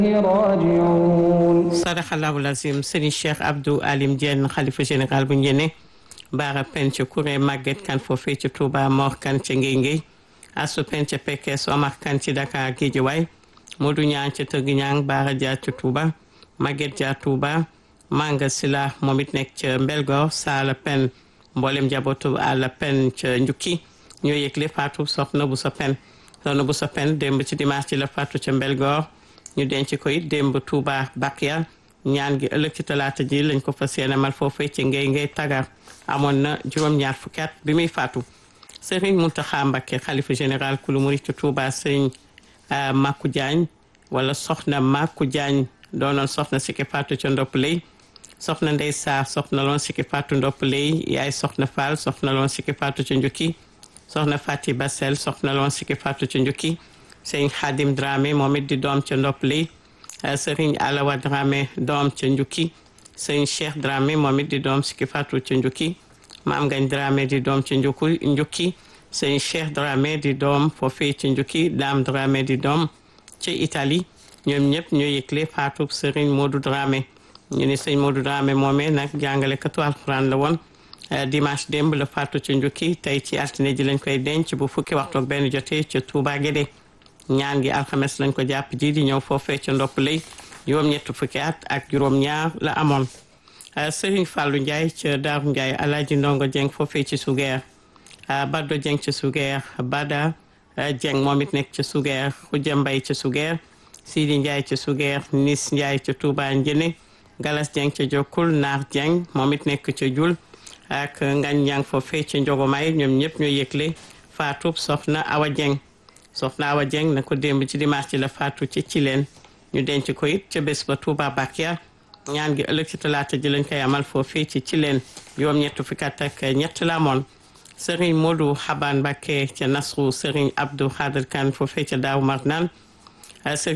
راجعون sadaxallahu lazim sëriñ Cheikh Abdou Alim Diène xalifa général bu njëne baara pen ca Kuré Maguette kan foofee ci Touba Mor kan ca Ngéy Ngéy asu pen ca Pekes Omar kan ci Dakar Guédiawaye Modou Ñaan ca Tëgg Ñaan baara Dia ca Touba Maguette Dia Touba Manga Sila moom it nekk ca Mbelgor Saala pen mboolem njabootu àlla pen ca Njukki ñoo yëgle faatu soxna bu sa pen soxna bu sa pen démb ci dimanche ci la faatu ca Mbelgor ñu denc ko it démb Touba Bakia ñaan gi ëllëg ci talaata ji lañ ko fas yéene mal foofee ci ngay ngay tagar amoon na juróom-ñaar fukki at bi muy faatu Serigne Mountakha Mbacké xalifa général kulu murit ci Touba Serigne Makou Diagne wala soxna Makou Diagne doonoon soxna sikki faatu ca ndopp lay soxna Ndey Sarr soxna loon sikki faatu ndopp lay yaay soxna Fall soxna loon sikki faatu ca njukki soxna Fati Basel soxna loon sikki faatu ca njukki sëñ Xadim Dramé moom it di doom ca ndopp lay sëriñ Alawa Dramé doom ca njukki sëñ Cheikh Dramé moom it di doom sikki faatu ca njukki maam Ngañ Dramé di doom ca njukku njukki sëñ Cheikh Dramé di doom foofee ca njukki Dame Dramé di doom ca Italie ñoom ñëpp ñoo yëgle faatu sëriñ Modou Dramé ñu ni sëñ Modou Dramé moomee nag jàngalekatu alxuraan la woon dimanche démb la faatu ca njukki tey ci altine ji lañ koy denc bu fukki waxtu ak benn jotee ca Touba Guédé ñaan gi alxames lañ ko jàpp ji di ñëw foofee ca ndopp lay juróom-ñett fukki at ak juróom-ñaar la amoon Serigne Fallou Ndiaye ca Daaru Ndiaye Alaaji Ndongo Dieng foofee ci Sugeer Baddo Dieng ca Sugeer Bada Dieng moom it nekk ca Sugeer Xuja Mbay ca Sugeer Sidi Ndiaye ca Sugeer Nis Ndiaye ca Touba Njëne Galas Dieng ca Jokkul Naar Dieng moom it nekk ca Jul ak Ngañ Ñang foofee ca Njogomay ñoom ñëpp ñoo yëgle faatub soxna Awa Dieng soxna Awa Dieng na ko démb ci dimanche ci la faatu ci ci leen ñu denc ko it ca bés ba Touba Bakia ñaan gi ëllëg ci talaata ji lañ koy amal foofii ci ci leen juróom ñett fukki at ak ñett la amoon Serigne Modou Xaban Mbacké ca Nasru Serigne Abdou Khadir Kane foofee ca Daaw Marnaan